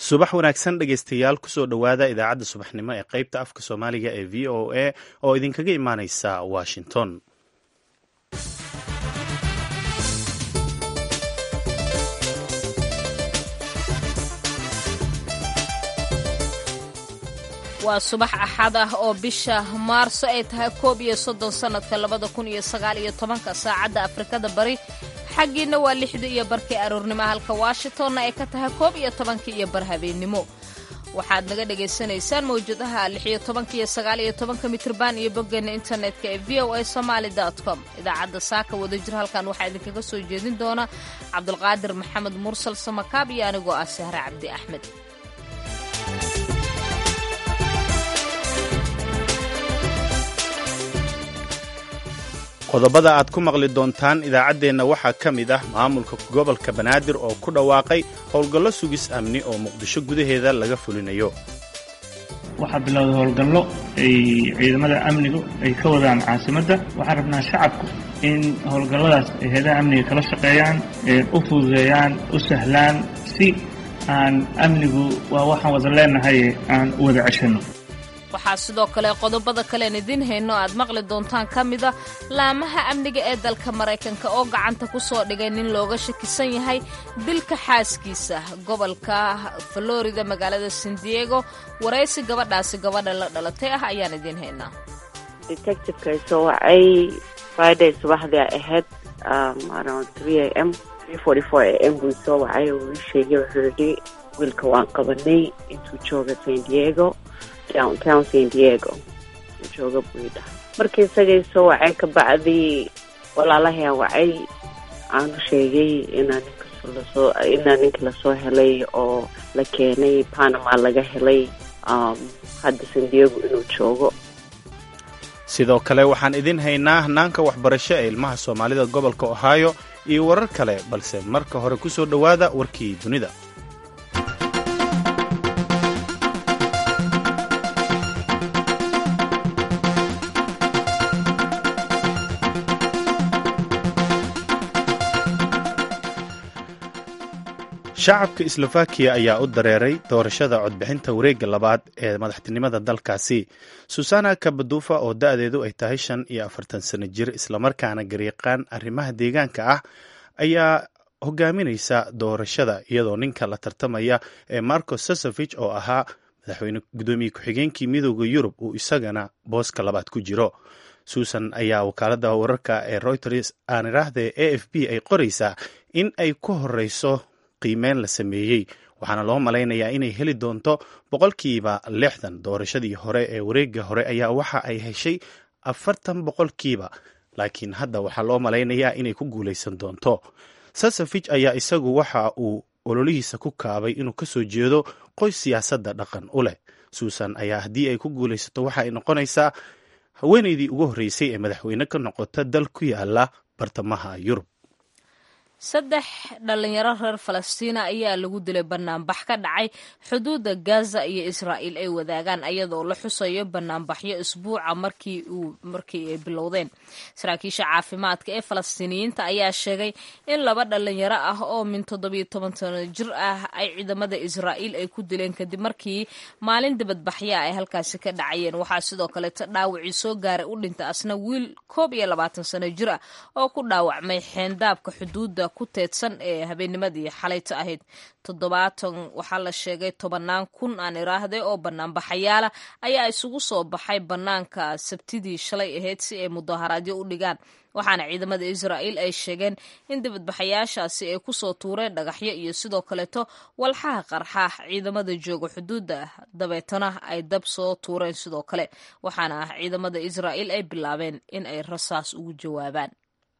subax wanaagsan dhegeystayaal kusoo dhowaada idaacadda subaxnimo ee qaybta afka soomaaliga ee v o a oo idinkaga imaaneysa washington waa subax axad ah oo bisha maarso ay tahay koob iyo soddon sannadka labada kun iyo sagaal iyo tobanka saacadda afrikada bari xaggiina waa lixda iyo barkii aroornimo halka washingtonna ay ka tahay koob iyo tobankii iyo bar habeennimo waxaad naga dhagaysanaysaan mawjadaha lixiyo tobanka iyo sagaal iyo tobanka mitrban iyo boggeena internetka ee v o a somaali com idaacadda saaka wadajir halkan waxaa idinkaga soo jeedin doona cabdulqaadir maxamed mursal samakaab iyo anigoo ah sahre cabdi axmed qodobada aad ku maqli doontaan idaacaddeenna waxaa ka mid ah maamulka gobolka banaadir oo ku dhawaaqay howlgallo sugis amni oo muqdisho gudaheeda laga fulinayo waxaa bilowday howlgallo ay ciidamada amnigu ay ka wadaan caasimadda waxaan rabnaa shacabku in howlgalladaas ay heedaha amniga kala shaqeeyaan u fududeeyaan u sahlaan si aan amnigu waa waxaan wada leenahay aan u wada ceshanno waxaa sidoo kale qodobada kalean idiin hayno aad maqli doontaan ka mida laamaha amniga ee dalka maraykanka oo gacanta ku soo dhigay nin looga shakisan yahay dilka xaaskiisa gobolka florida magaalada san diego waraysi gabadhaasi gabadha la dhalatay ah ayaan idiin haynaa detectiveka soo wacay friday subaxdii ahayd around three a m three forty four a m buu soo wacay uu ii sheegay wuxuu yidhi wiilka waan qabanay intuu jooga san diego downtown san diego jooga buu ii dhahay markii isagay soo wacay ka bacdii walaalahayaan wacay aanu sheegay inaa ninkas lasoo inaa ninka lasoo helay oo la keenay panama laga helay hadda san diego inuu joogo sidoo kale waxaan idin haynaa hanaanka waxbarasho ee ilmaha soomaalida gobolka ohio iyo warar kale balse marka hore ku soo dhowaada warkii dunida shacabka slovakiya ayaa u dareeray doorashada codbixinta wareegga labaad ee madaxtinimada dalkaasi susana kabadufa oo da-deedu ay tahay shan iyo afartan sano jir islamarkaana garyaqaan arrimaha deegaanka ah ayaa hogaaminaysa doorashada iyadoo ninka la tartamaya ee marco sosovich oo ahaa madaxweyne gudoomiye ku-xigeenkii midooda yurub uu isagana booska labaad ku jiro susan ayaa wakaalada wararka ee reuters aan iraahde a f b ay qoraysaa in ay ku horeyso qiimeyn la sameeyey waxaana loo malaynayaa inay heli doonto boqolkiiba lixdan doorashadii hore ee wareegga hore ayaa waxa ay heshay afartan boqolkiiba laakiin hadda waxaa loo malaynayaa inay ku guulaysan doonto sasafich ayaa isagu waxa uu ololihiisa ku kaabay inuu kasoo jeedo qoys siyaasadda dhaqan u leh suusan ayaa haddii ay ku guulaysato waxa ay noqonaysaa haweeneydii ugu horreysay ee madaxweyne ka noqota dal ku yaala bartamaha yurub saddex dhalinyaro reer falastiina ayaa lagu dilay banaanbax ka dhacay xuduudda gaza iyo israa'iil ay wadaagaan ayadoo la xusayo banaanbaxyo isbuuca markii uu markii ay bilowdeen saraakiisha caafimaadka ee falastiiniyiinta ayaa sheegay in laba dhalinyaro ah oo min toddobiyo toban sano jir ah ay ciidamada israa'iil ay ku dileen kadib markii maalin dibadbaxya ay halkaasi ka dhacayeen waxaa sidoo kaleeta dhaawacii soo gaaray u dhinta asna wiil koob iyo labaatan sano jir ah oo ku dhaawacmay xeendaabka xuduudda ku teedsan ee habeennimadii xalayta ahayd toddobaatan waxaa la sheegay tobannaan kun aan iraahday oo banaanbaxayaala ayaa isugu soo baxay bannaanka sabtidii shalay ahayd si ay mudaharaadyo u dhigaan waxaana ciidamada israa'iil ay sheegeen in dibadbaxayaashaasi ay kusoo tuureen dhagaxyo iyo sidoo kaleeto walxaha qarxaax ciidamada jooga xuduudda dabeetana ay dab soo tuureen sidoo kale waxaana ah ciidamada israa'iil ay bilaabeen in ay rasaas ugu jawaabaan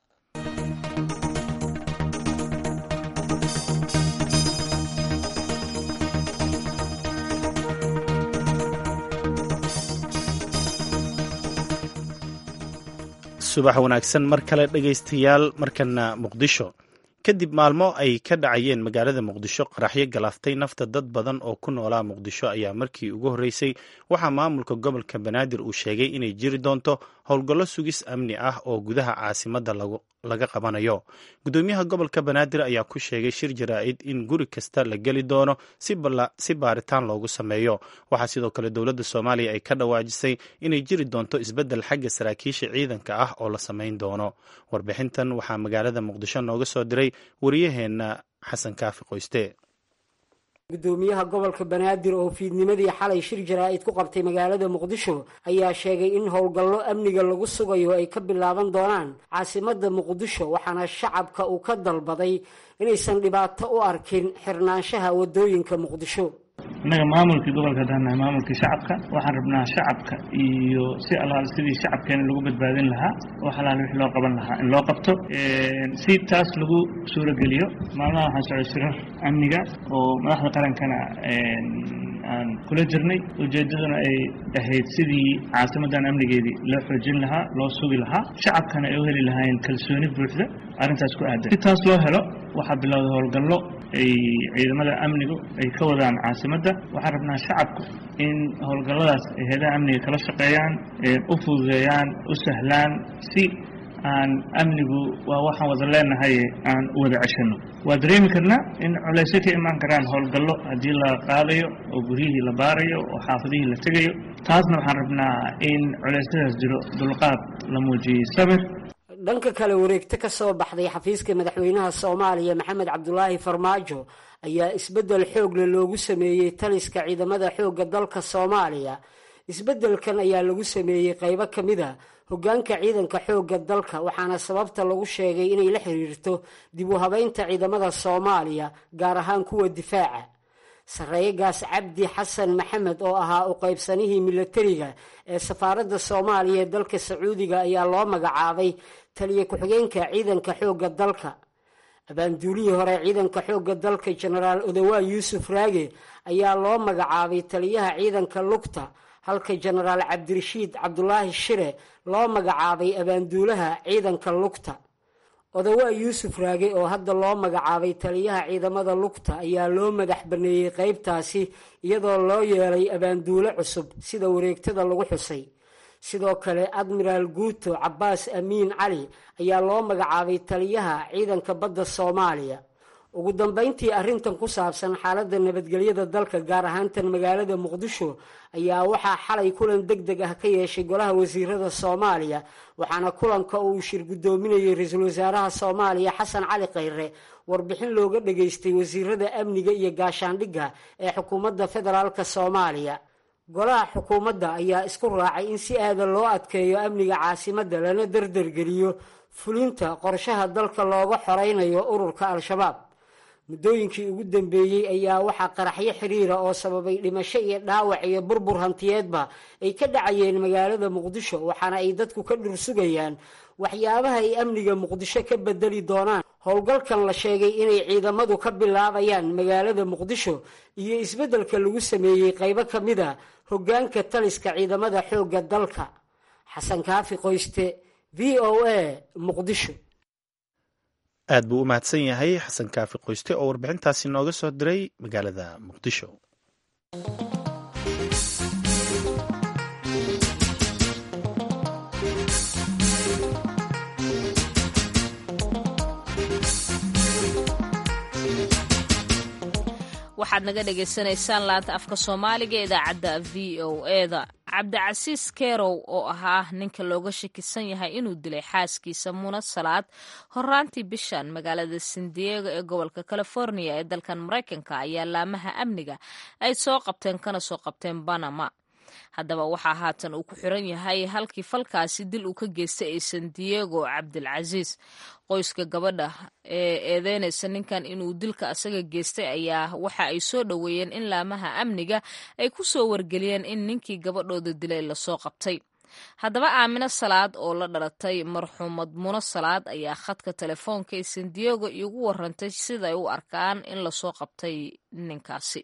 subax wanaagsan mar kale dhegaystayaal markana muqdisho kadib maalmo ay ka dhacayeen magaalada muqdisho qaraxyo galaaftay nafta dad badan oo ku noolaa muqdisho ayaa markii ugu horreysay waxaa maamulka gobolka banaadir uu sheegay inay jiri doonto howlgallo sugis amni ah oo gudaha caasimadda laga qabanayo gudoomiyaha gobolka banaadir ayaa ku sheegay shir jaraa'id in guri kasta la geli doono si baaritaan loogu sameeyo waxaa sidoo kale dowladda soomaaliya ay ka dhawaajisay inay jiri doonto isbeddel xagga saraakiisha ciidanka ah oo la samayn doono warbixintan waxaa magaalada muqdisho nooga soo diray wariyaheenna xasan kaafi qoyste gudoomiyaha gobolka banaadir oo fiidnimadii xalay shir jaraa'id ku qabtay magaalada muqdisho ayaa sheegay in howlgallo amniga lagu sugayo ay ka bilaaban doonaan caasimadda muqdisho waxaana shacabka uu ka dalbaday inaysan dhibaato u arkin xirnaanshaha waddooyinka muqdisho innaga maamulkii gobolka haddaannahay maamulkii shacabka waxaan rabnaa shacabka iyo si allaal sidii shacabkeena lagu badbaadin lahaa oo xalaal wix loo qaban lahaa in loo qabto si taas lagu suurogeliyo maalmaha waxaan socday shirar amniga oo madaxda qarankana aan kula jirnay ujeeddaduna ay ahayd sidii caasimaddan amnigeedii loo xoojin lahaa loo sugi lahaa shacabkana ay u heli lahaayeen kalsooni buuxda arrintaas ku aadan si taas loo helo waxaa bilowday howlgallo ay ciidamada amnigu ay ka wadaan caasimadda waxaan rabnaa shacabku in howlgalladaas ay heedaha amniga kala shaqeeyaan u fududeeyaan u sahlaan si aan amnigu waa waxaan wada leenahay aan u wada ceshano waa dareemi karnaa in culaysyo ka imaan karaan howlgallo haddii la qaadayo oo guryihii la baarayo oo xaafadihii la tegayo taasna waxaan rabnaa in culeysyadaas jiro dulqaad la muujiyey sabir dhanka kale wareegto ka soo baxday xafiiska madaxweynaha soomaaliya maxamed cabdulaahi farmaajo ayaa isbeddel xoogle loogu sameeyey taliska ciidamada xoogga dalka soomaaliya isbeddelkan ayaa lagu sameeyey qaybo ka mid a hoggaanka ciidanka xoogga dalka waxaana sababta lagu sheegay inay la xiriirto dib u habeynta ciidamada soomaaliya gaar ahaan kuwa difaaca sarreeyagaas cabdi xasan maxamed oo ahaa u qaybsanihii milatariga ee safaaradda soomaaliya ee dalka sacuudiga ayaa loo magacaabay taliya ku-xigeenka ciidanka xoogga dalka abaanduulihii hore ciidanka xoogga dalka jenaraal odawaa yuusuf raage ayaa loo magacaabay taliyaha ciidanka lugta halka jenaraal cabdirashiid cabdulaahi shire loo magacaabay abaanduulaha ciidanka lugta odawaa yuusuf raage oo hadda loo magacaabay taliyaha ciidamada lugta ayaa loo madax baneeyey qaybtaasi iyadoo loo yeelay abaanduule cusub sida wareegtada lagu xusay sidoo kale admiraal guuto cabbaas amiin cali ayaa loo magacaabay taliyaha ciidanka badda soomaaliya ugu dambeyntii arrintan ku saabsan xaaladda nabadgelyada dalka gaar ahaantan magaalada muqdisho ayaa waxaa xalay kulan deg deg ah ka yeeshay golaha wasiirada soomaaliya waxaana kulanka uu shir guddoominayay ra-iisul wasaaraha soomaaliya xasan cali khayre warbixin looga dhageystay wasiirada amniga iyo gaashaandhigga ee xukuumadda federaalk soomaaliya golaha xukuumadda ayaa isku raacay in si aadan loo adkeeyo amniga caasimadda lana dardargeliyo fulinta qorshaha dalka looga xoreynayo ururka al-shabaab muddooyinkii ugu dambeeyey ayaa waxaa qaraxyo xiriira oo sababay dhimasho iyo dhaawac iyo burbur hantiyeedba ay ka dhacayeen magaalada muqdisho waxaana ay dadku ka dhursugayaan waxyaabaha ay amniga muqdisho ka bedeli doonaan howlgalkan la sheegay inay ciidamadu ka bilaabayaan magaalada muqdisho iyo isbeddelka lagu sameeyey qaybo ka mid a hoggaanka taliska ciidamada xoogga dalka xasan kaafi qoyste v o a muqdisho aad buu u mahadsan yahay xasan kaafi qoyste oo warbixintaasi nooga soo diray magaalada muqdisho waxaad naga dhagaysanaysaan laanta afka soomaaliga idaacadda v o eda cabdicasiis kerow oo ahaa ninka looga shakisan yahay inuu dilay xaaskiisa muna salaad horaantii bishan magaalada san diego ee gobolka california ee dalkan maraykanka ayaa laamaha amniga ay soo qabteen kana soo qabteen banama haddaba waxaa haatan uu ku xiran yahay halkii falkaasi dil uu ka geystay ee san diego cabdilcasiis qoyska gabadha ee eedeynaysa ninkan inuu dilka asaga geystay ayaa waxa ay soo dhoweeyeen in laamaha amniga ay ku soo wargeliyeen in ninkii gabadhooda dilay lasoo qabtay haddaba aamino salaad oo la dhalatay marxuumad muno salaad ayaa khadka telefoonka ee san diego iigu warantay siday u arkaan in lasoo qabtay ninkaasi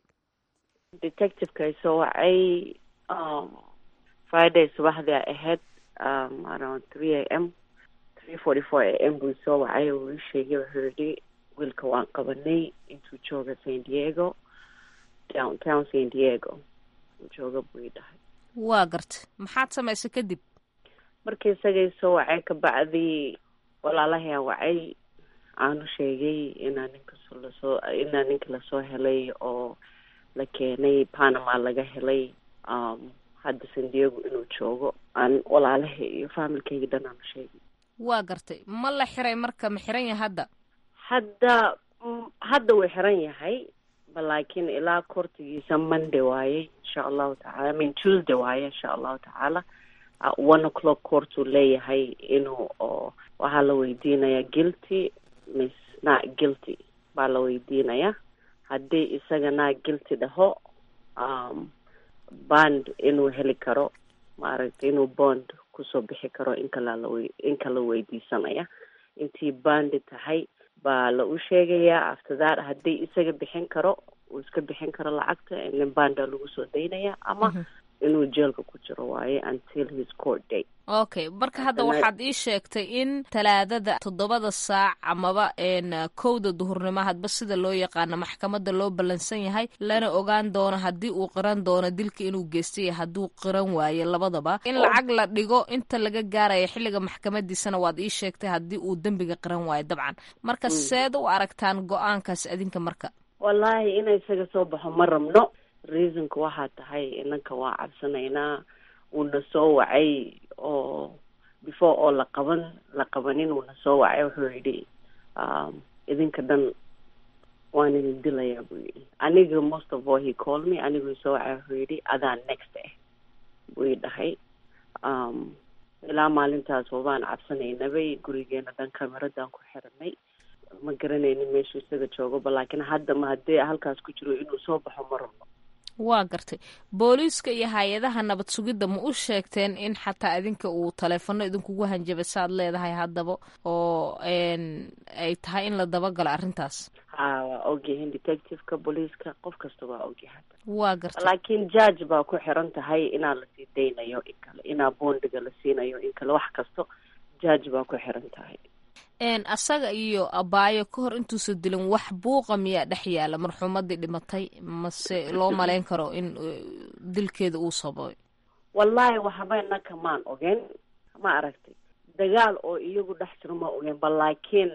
friday subaxdii ay ahayd around three a m three forty four a m buu soo wacay uu ii sheegay wuxuu yihi wiilka waan qabanay intuu jooga san diego downtown san diego uu jooga buu ii dhahay waa garta maxaad samaysay kadib markii isagay soo wacay kabacdii walaalahay wacay aanu sheegay inaa ninka lasoo inaa ninka lasoo helay oo la keenay panama laga helay hadda san diego inuu joogo aan walaalahay iyo faamilkayga dhan aanu sheegay waa gartay ma la xiray marka ma xiran yahay hadda hadda hadda wuu xiran yahay balaakiin ilaa kortigiisa monday waaye insha allahu tacala i mean tuesday waaye insha allahu tacaala one o'clock courtuu leeyahay inuu oo waxaa la weydiinaya guilty miss not guilty baa la weydiinaya haddii isaga not guilty dhaho um, bond inuu heli karo maaragtay inuu bond kusoo bixi karo in kala la in kala weydiisanaya intii bandi tahay baa la u sheegayaa after that haddii isaga bixin karo uu iska bixin karo lacagta nin banda lagu soo daynaya ama inuu jeelka ku jiro waaye until his court date okay marka hadda waxaad ii sheegtay in talaadada toddobada saac amaba kowda duhurnimo hadba sida loo yaqaano maxkamadda loo ballansan yahay lana ogaan doono haddii uu qiran doono dilka inuu geystay hadduu qiran waayo labadaba in lacag la dhigo inta laga gaaraya xilliga maxkamadiisana waad ii sheegtay haddii uu dembiga qiran waayo dabcan marka seed u aragtaan go-aankaas adinka marka wallaahi ina isaga soo baxo ma rabno reasonka waxaa tahay inanka waa cabsanaynaa uuna soo wacay oo before oo la qaban la qabanin uuna soo wacay wuxuu yidhi idinka dhan waan idin dilayaa buu yidhi aniga most of all he called me aniguu soo wacay wuxuu yidhi adaa next ah buu i dhahay ilaa maalintaas wabaan cabsanaynabay gurigeena dhan cameradan ku xiranay ma garanaynin meeshuu isaga joogoba laakiin hadda ma haddii halkaas ku jiro inuu soo baxo ma rabno waa gartay booliiska iyo hay-adaha nabad sugidda ma u sheegteen in xataa idinka uu taleefano idinkugu hanjabay saaad leedahay haddaba oo ay tahay in la dabagalo arrintaas ha waa ogyahin detectiveka booliiska qof kasta waa ogyahay waa gartay laakiin judge baa ku xiran tahay inaa lasii daynayo in kale inaa boondiga la siinayo in kale wax kasto judge baa ku xiran tahay asaga iyo abaayo ka hor intuusa dilin wax buuqa miyaa dhex yaala marxuumadii dhimatay mase loo malayn karo in dilkeeda uu sababay wallaahi waxba inaka maan ogen ma aragtay dagaal oo iyagu dhex jiro ma ogen ba laakiin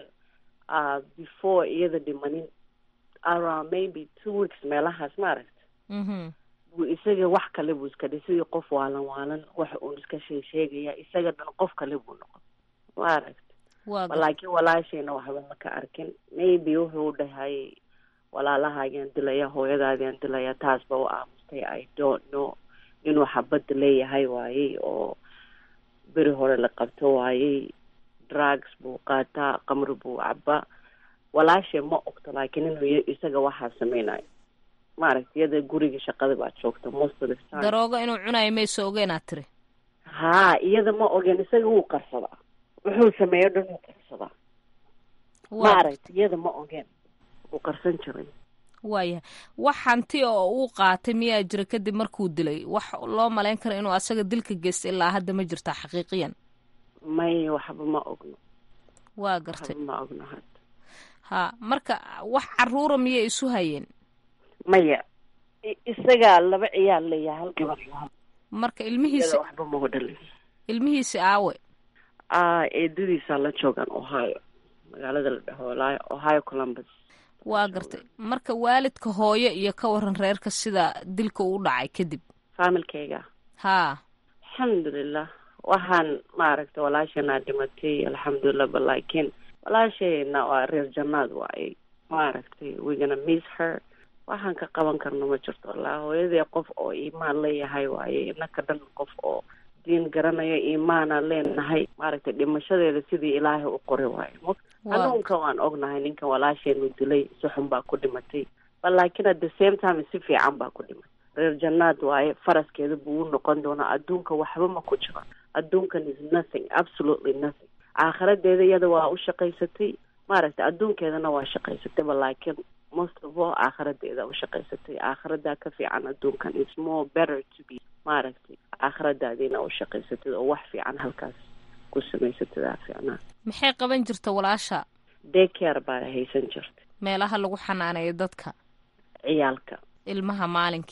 before iyada dhimanin around maybe two weeks meelahaas ma aragta buu isaga wax kale buu iska dhi sidii qof waalan waalan wax uun iska shee sheegaya isaga dhan qof kale buu noqon ma aragta laakiin walaashayna waxba ma ka arkin maybe wuxuu dhahay walaalahaagaan dilaya hooyadaadiaan dilaya taas ba u aamustay i don't know inuu xabadda leeyahay waayey oo beri hore la qabto waayey drugs buu qaataa qamri buu cabaa walaashay ma ogto laakiin inuu isaga waxaa sameynayo maaragta iyada guriga shaqada baa joogta most of the time daroogo inuu cunayo mayso ogeenaad tiri haa iyada ma ogen isaga wuu qarsadaa wuxuu sameeyo dhan wuu qarsadaa ma aragta iyada ma ogeen wuu qarsan jiray waayahay wax hanti oo uu qaatay miyaa jira kadib markuu dilay wax loo malayn karo inuu asaga dilka geystay ilaa hadda ma jirtaa xaqiiqiyan may waxba ma ogno waa gartay waxba ma ogno hadda ha marka wax caruura miyay isu hayeen maya isagaa laba ciyaal leeyahay hal gabar marka ilmihiisi waxba magu dhalin ilmihiisi aawe eedadiisaa la joogaan ohio magaalada la dhaho ohio columbus waa gartay marka waalidka hooyo iyo ka waran reerka sida dilka uu dhacay kadib faamilkayga haa alxamdulilah waxaan maaragtay walaashana dhimatay alxamdulilah ba laakiin walaashayna waa reer jannaad waayey maaragtay wegana miss her waxaan ka qaban karno ma jirto wallaahi hooyadii qof oo iimaan leeyahay waaye inaka dhan qof oo diin garanayo iimaana leenahay maaragtay dhimashadeeda sidii ilaahay u qori waayo hanuunka waan ognahay ninka walaasheenu dilay si xun baa ku dhimatay ba laakiin at the same time si fiican baa ku dhimatay reer jannaad waaye faraskeeda buu u noqon doonaa adduunka waxba ma ku jiro adduunkan is nothing absolutely nothing aakhiradeeda iyada waa u shaqaysatay maaragtay adduunkeedana waa shaqaysatay ba laakiin most of all aakhiradeeda u shaqaysatay aakhiradaa ka fiican adduunkan is more better to be maaragtay aakhiradaadiina u shaqaysatid oo wax fiican halkaas ku samaysatid aa fiicnaa maxay qaban jirta walaasha daycare baa haysan jirta meelaha lagu xanaaneeyo dadka ciyaalka ilmaha maalinkii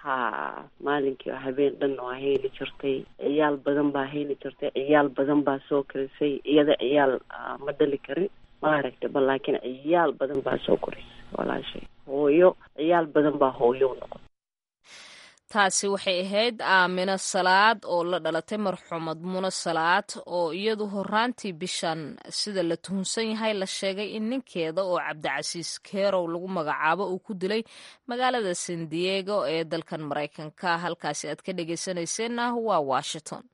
ha maalinkii habeen dhan waa hayni jirtay ciyaal badan baa hayni jirtay ciyaal badan baa soo korisay iyada ciyaal ma dhali karin maaragta ba laakiin ciyaal badan baa soo korisay walaashay hooyo ciyaal badan baa hooyo noqon taasi waxay ahayd aamino salaad oo la dhalatay marxuumad muno salaad oo iyadu horaantii bishan sida la tuhunsan yahay la sheegay in ninkeeda oo cabdicasiis kerow lagu magacaabo uu ku dilay magaalada san diego ee dalkan maraykanka halkaasi aad ka dhegeysanayseena waa washington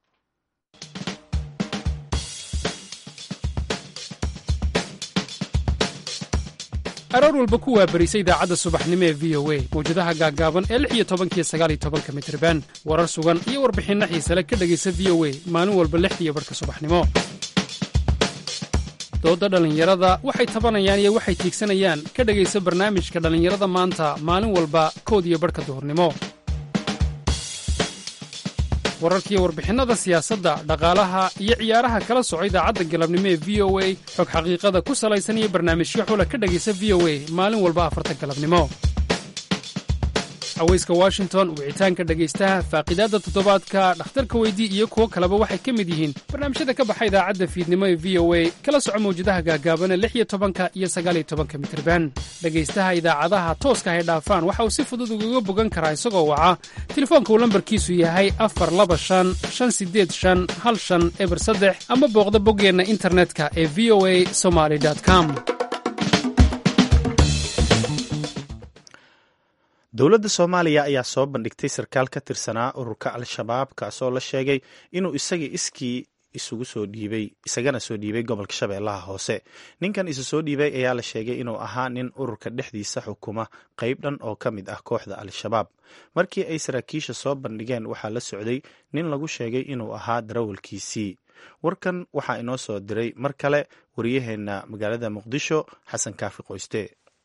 aroor walba ku waabarisa idaacadda subaxnimo ee v o a mawjadaha gaaggaaban ee lix iyo tobankiyo sagaal iyo tobanka mitriban warar sugan iyo warbixinno xiisale ka dhegaysa v o a maalin walba lixdiiyo barhka subaxnimo doodda dhallinyarada waxay tabanayaan iyo waxay tiigsanayaan ka dhegaysa barnaamijka dhallinyarada maanta maalin walba kood iyo barhka duhurnimo wararkiiyo warbixinnada siyaasadda dhaqaalaha iyo ciyaaraha kala soco idaacadda galabnimo ee v o a xog xaqiiqada ku salaysan iyo barnaamijyo xula ka dhegaysa v o a maalin walba afarta galabnimo haweyska washington wicitaanka dhegaystaha faaqidaadda toddobaadka dhakhtarka weydii iyo kuwo kaleba waxay ka mid yihiin barnaamijyada ka baxa idaacadda fiidnimo ee v o a kala soco mawjadaha gaagaabana lix iyo tobanka iyo sagaaliyo tobanka mitirban dhegaystaha idaacadaha tooska hay dhaafaan waxa uu si fudud ugaga bogan karaa isagoo waca telefoonka uu lambarkiisu yahay afar laba shan shan sideed shan hal shan eber saddex ama booqda boggeenna internetka ee v o a somaly com dowladda soomaaliya ayaa soo bandhigtay sarkaal ka tirsanaa ururka al-shabaab kaasoo la sheegay inuu isaga iskii isugu soo dhiibay isagana soo dhiibay gobolka shabeellaha hoose ninkan isu soo dhiibay ayaa la sheegay inuu ahaa nin ururka dhexdiisa xukuma qayb dhan oo ka mid ah kooxda al-shabaab markii ay saraakiisha soo bandhigeen waxaa la socday nin lagu sheegay inuu ahaa darawalkiisii warkan waxaa inoo soo diray mar kale wariyaheenna magaalada muqdisho xasan kaafi qoyste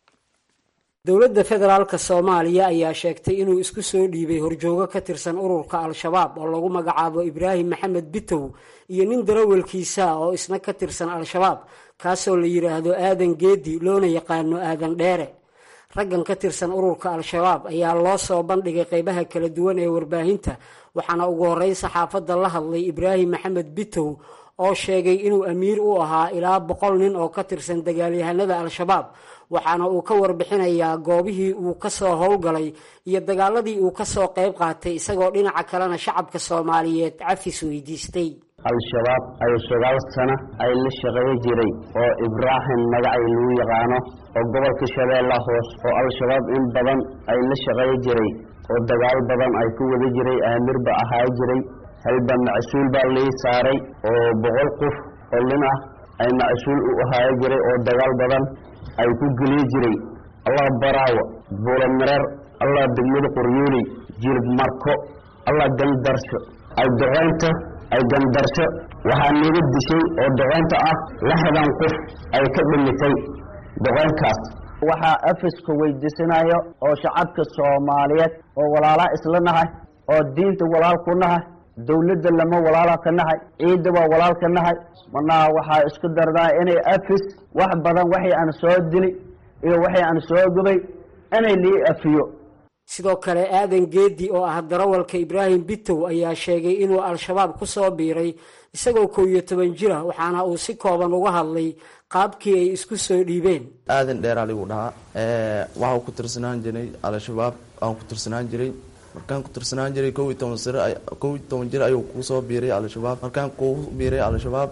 dowladda federaalka soomaaliya ayaa sheegtay inuu isku soo dhiibay horjoogo ka tirsan ururka al-shabaab oo lagu magacaabo ibraahim maxamed bitow iyo nin darawalkiisa oo isna ka tirsan al-shabaab kaasoo la yidhaahdo aadan geedi loona yaqaano aadan dheere raggan ka tirsan ururka al-shabaab ayaa loo soo bandhigay qeybaha kala duwan ee warbaahinta waxaana ugu horreyn saxaafadda la hadlay ibraahim maxamed bitow oo sheegay inuu amiir u ahaa ilaa boqol nin oo ka tirsan dagaalyahanada al-shabaab waxaana uu ka warbixinayaa goobihii uu kasoo howlgalay iyo dagaaladii uu kasoo qayb qaatay isagoo dhinaca kalena shacabka soomaaliyeed cafis weydiistay al-shabaab ayuu sagaal sano ay la shaqeeyo jiray oo ibraahim magacay lagu yaqaano oo gobolka shabeella hoos oo al-shabaab in badan ay la shaqeeyo jiray oo dagaal badan ay ku wada jiray aamirba ahaa jiray halba macsuul baa lii saaray oo boqol qof oo nin ah ay macsuul u ahaayo jiray oo dagaal badan ay ku geliyo jiray allah baraawo buulamareer allah degmada qoryooley jilib marko allah gandarsho ay doqoynta ay gandarsho waxaa naga dishay oo doqoynta ah lixdan qof ay ka dhimitay doqoynkaas waxaa afiska weydiisanayo oo shacabka soomaaliyeed oo walaala isla nahay oo diinta walaal ku nahay dawladda lama walaala ka nahay ciidda waa walaal ka nahay marnaha waxaa isku dardaa inay afis wax badan waxay aan soo dili iyo waxay aan soo gubay inay lii afiyo sidoo kale aadan geedi oo ah darawalka ibraahim bitow ayaa sheegay inuu al-shabaab ku soo biiray isagoo kow iyo toban jira waxaana uu si kooban uga hadlay qaabkii ay isku soo dhiibeen aadan dheeraa ligu dhahaa waxau ku tirsanaan jiray al-shabaab aan ku tirsanaan jiray markaan ku tirsanaan jiray kow iyo toban sir kow iyo toban jir ayuu kusoo biiray al-shabaab markaan ku biiray al-shabaab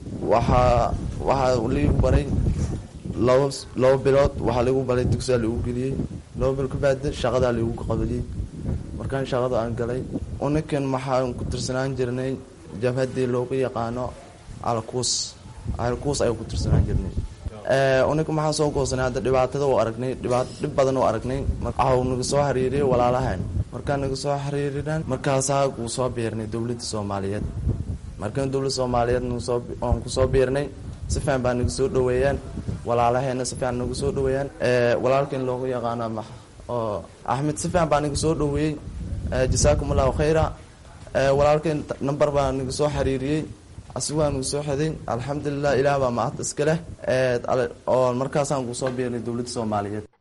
waxaa waxaa ligu baray laba laba bilood waxaa ligu baray dugsiyaa ligu geliyey laba bil kabaada shaqadaa ligu qabaliyey markaan shaqada aan galay uninkan maxaan ku tirsanaan jirnay jabhadii loogu yaqaano alkuus alkuus ayuu ku tirsanaan jirnay uninka maxaan soo goosanay hadda dhibaatada u aragnay dhibaat dhib badan u aragnay waxau naga soo xiriiriyay walaalahan markaan naga soo xiriirinaan markaasaa uu soo biirnay dowladda soomaaliyeed markaan dowladda soomaaliyeed nagusoo oon kusoo biirnay si fiican baa naga soo dhaweeyaan walaalaheena si fiican nagu soo dhaweeyaan walaalkan loogu yaqaano ma oo axmed si fiican baa naga soo dhaweeyey jasaakum allahu khayra walaalkan number baa naga soo xiriiriyey asigaa nagu soo xeday alxamdulilah ilaah baa mahad iska leh oo markaasaan kusoo biirnay dowladda soomaaliyeed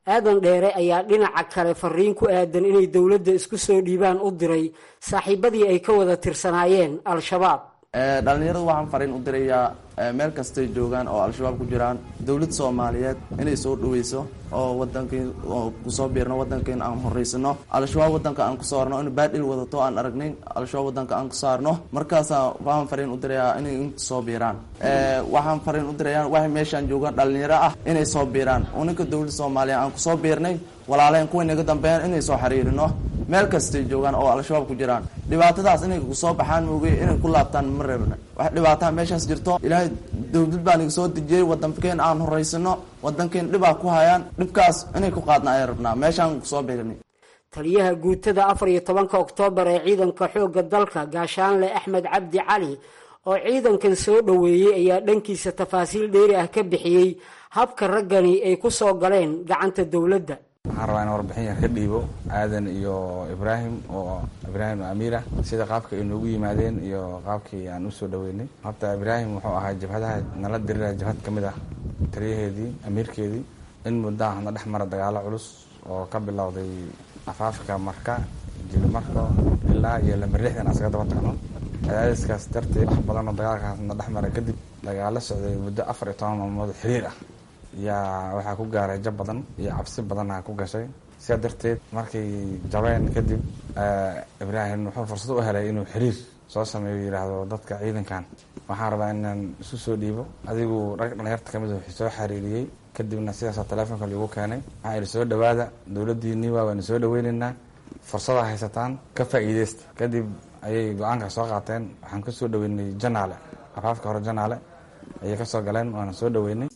aadan dheere ayaa dhinaca kale fariin ku aadan inay dowladda isku soo dhiibaan u diray saaxiibadii ay ka wada tirsanaayeen al-shabaab dhalinyaradu waxaan fariin u dirayaa meel kastay joogaan oo al-shabaab ku jiraan dowlad soomaaliyeed inay soo dhaweyso oo wadankii kusoo biirno wadankiin aan horeysano al-shabaab wadanka aan kusoo arno in baadhil wadato aan aragnayn al-shabaab wadanka aan kusoo arno markaasaa waxaan fariin u dirayaa inay inta soo biiraan waxaan fariin u dirayaa waxay meeshaan joogaan dhalinyaro ah inay soo biiraan uninka dowladda soomaaliya aan kusoo biirnay walaaleen kuway naga dambeeyaan inay soo xiriirino meel kastay joogaan oo al-shabaab ku jiraan dhibaatadaas inay kusoo baxaan moogay inay ku laabtaan ma reebna wax dhibaataha meeshaas jirto ilaahay dowlad baa naga soo dejiyey wadankeen aan horeysano wadankeen dhibaa ku hayaan dhibkaas inay ku qaadna ayaan rabnaa meeshaan kusoo biirnay taliyaha guutada afar iyo tobanka oktoobar ee ciidanka xoogga dalka gaashaanle axmed cabdi cali oo ciidankan soo dhoweeyey ayaa dhankiisa tafaasiil dheeri ah ka bixiyey habka raggani ay ku soo galeen gacanta dowladda waxaan rabaa in warbixin yar ka dhiibo aadan iyo ibraahim oo ibraahim amiira sida qaabka ay noogu yimaadeen iyo qaabkii aan usoo dhaweynay horta ibraahim wuxuu ahaa jabhadaha nala dirira jabhad ka mid ah taliyaheedii amiirkeedii in muddaa hadna dhex mara dagaalo culus oo ka bilowday afaafka marka jilimarka ilaa iyo lamber lixdan asaga daba tagno cadaadiskaas darteed wax badan oo dagaalkaasna dhex mara kadib dagaalo socday muddo afar iyo toban maalmood xiriir ah yaa waxaa ku gaaray jab badan iyo cabsi badanna ku gashay sidaa darteed markay jabeen kadib ibraahim wuxuu fursad u helay inuu xiriir soo sameeyo yidhaahdo dadka ciidankan waxaan rabaa inaan isu soo dhiibo adigu rag dhalinyarta kamid wuxuu soo xiriiriyey kadibna sidaasoo teleefonka liigu keenay waxaa idhi soo dhawaada dowladdiinii waa waanu soo dhaweynaynaa fursada haysataan ka faa'iideysta kadib ayay go-aanka soo qaateen waxaan ka soo dhaweynay janaale afaafka hore janaale ayay ka soo galeen waana soo dhaweynay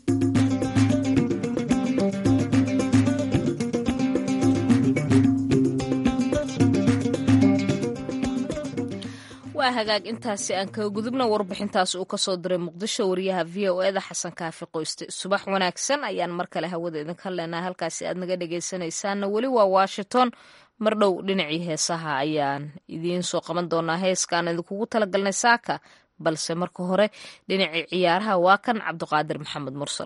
waa hagaag intaasi aan kaga gudubna warbixintaas uu kasoo diray muqdisho wariyaha v o eda xasan kaafi qoyste subax wanaagsan ayaan mar kale hawada idinka leenahay halkaasi aad naga dhegaysanaysaanna weli waa washington mar dhow dhinacii heesaha ayaan idiin soo qaban doonaa heeskaan idinkugu talagalnay saaka balse marka hore dhinacii ciyaaraha waa kan cabdiqaadir maxamed mursal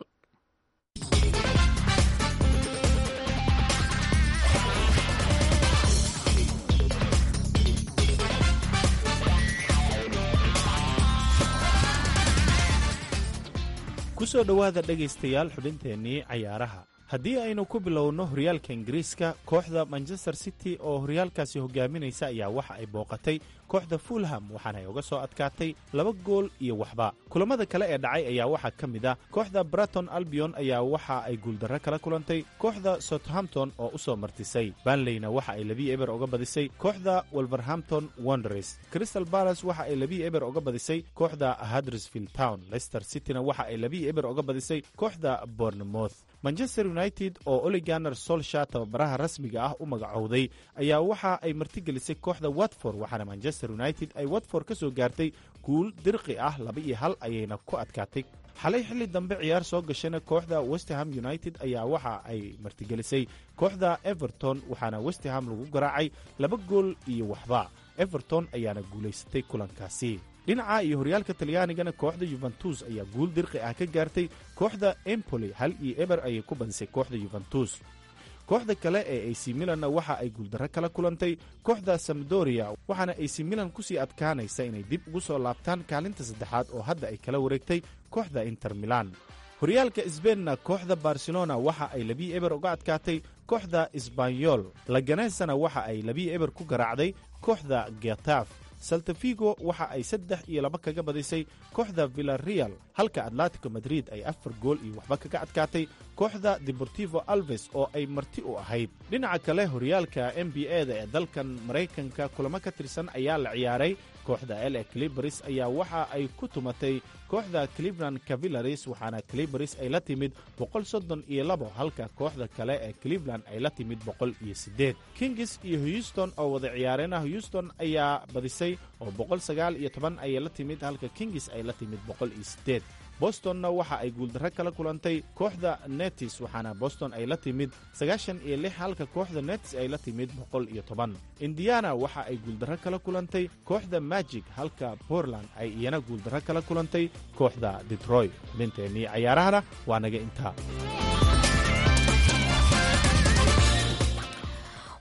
ku soo dhowaada dhegaystayaal xubinteennii cayaaraha haddii aynu ku bilowno horyaalka ingiriiska kooxda manchester city oo horyaalkaasi hogaaminaysa ayaa waxa ay booqatay kooxda fulham waxaana ay uga soo adkaatay laba gool iyo waxba kulammada kale ee dhacay ayaa waxaa ka mid ah kooxda braton albion ayaa waxa ay guuldarro kala kulantay kooxda southampton oo u soo martisay banleyna waxa ay labii eber uga badisay kooxda wolverhampton wonders crystal balas waxa ay labii eber uga badisay kooxda hadrisfield town leicester cityna waxa ay labii eber uga badisay kooxda bournemouth manchester united oo oliganer solsha tababaraha rasmiga ah u magacowday ayaa waxa ay martigelisay kooxda watford waxaana manchester united ay watford ka soo gaartay guul dirqi ah laba iyo hal ayayna ku adkaatay xalay xilli dambe ciyaar soo gashana kooxda westerham united ayaa waxa ay martigelisay kooxda everton waxaana westerham lagu garaacay laba gool iyo waxba everton ayaana guulaysatay kulankaasi dhinaca iyo horyaalka talyaanigana kooxda yuventus ayaa guul dirqi ah ka gaartay kooxda empoli hal iyo eber ayay ku badisay kooxda yuventus kooxda kale ee ac milanna waxa ay guuldarro kala kulantay kooxda samdoria waxaana ac milan kusii adkaanaysa inay dib ugu soo laabtaan kaalinta saddexaad oo hadda ay kala wareegtay kooxda inter milan horyaalka sbeinna kooxda barcelona waxa ay labii eber uga adkaatay kooxda sbanyol laganesana waxa ay labii eber ku garaacday kooxda getaf saltafigo waxa ay saddex iyo laba kaga badisay kooxda villareal halka atletico madrid ay afar gool iyo waxba kaga adkaatay kooxda deportivo alves oo ay marti u ahayd dhinaca kale horyaalka n b a da ee dalkan maraykanka kulamo ka tirsan ayaa la ciyaaray kooxda la clibaris ayaa waxa ay ku tumatay kooxda cleveland cavillaris waxaana clibaris ay la timid boqol soddon iyo labo halka kooxda kale ee cleveland ay la timid boqol iyo siddeed kingis iyo houston oo wada ciyaareenah houston ayaa badisay oo boqol sagaal iyo toban ayay la timid halka kingis ay la timid boqol iyo siddeed bostonna waxa ay guuldarro kala kulantay kooxda netis waxaana boston ay la timid sagaashan iyo lix halka kooxda netis ay la timid boqol iyo toban indiana waxa ay guuldarro kala kulantay kooxda magic halka portland ay iyana guuldarro kala kulantay kooxda detroit xubinteennii cayaarahana waa naga intaa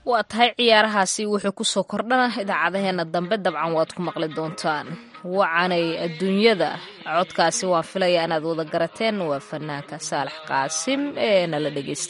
waa tahay ciyaarahaasi wuxuu kusoo kordhana idaacadaheena dambe dabcan waad ku maqli doontaan wacanay adduunyada codkaasi waan filaya inaad wada garateen waa fanaanka saalax qaasim ee nala dhegeysta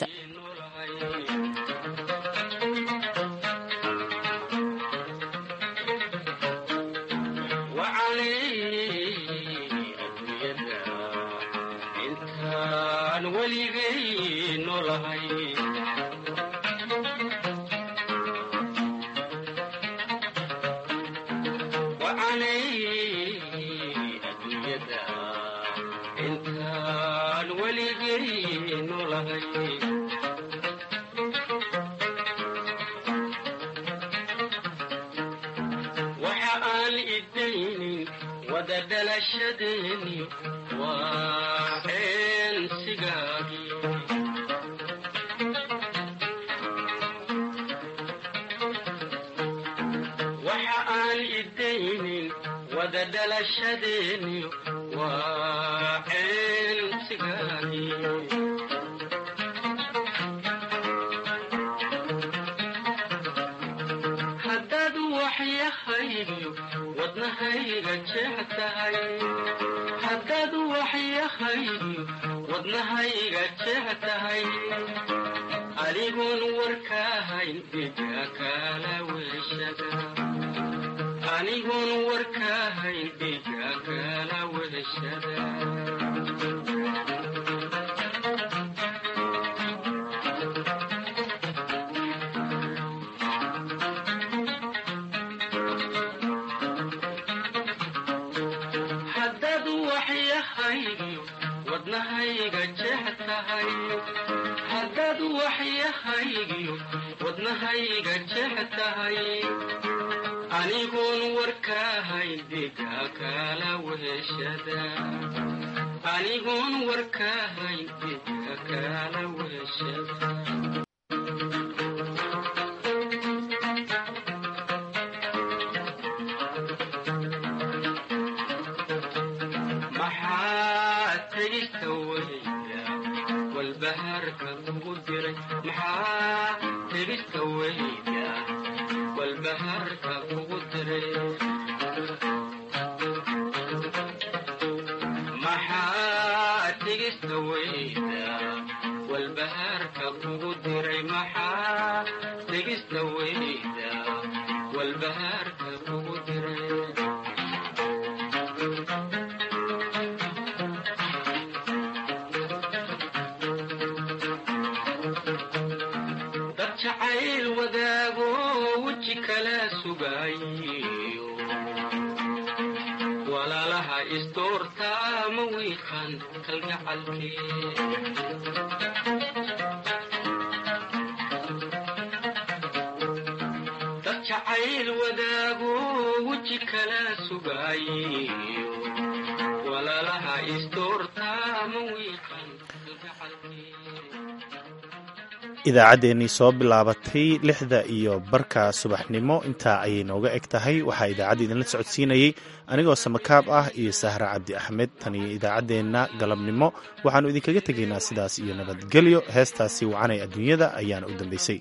idaacaddeenii soo bilaabatay lixda iyo barka subaxnimo intaa ayay nooga eg tahay waxaa idaacadda idinla socodsiinayey anigoo samakaab ah iyo sahra cabdi axmed tan iyo idaacaddeenna galabnimo waxaannu idinkaga tegaynaa sidaas iyo nabadgelyo heestaasi wacanay adduunyada ayaana u dambaysay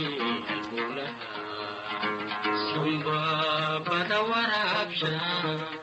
Samba bada warabsha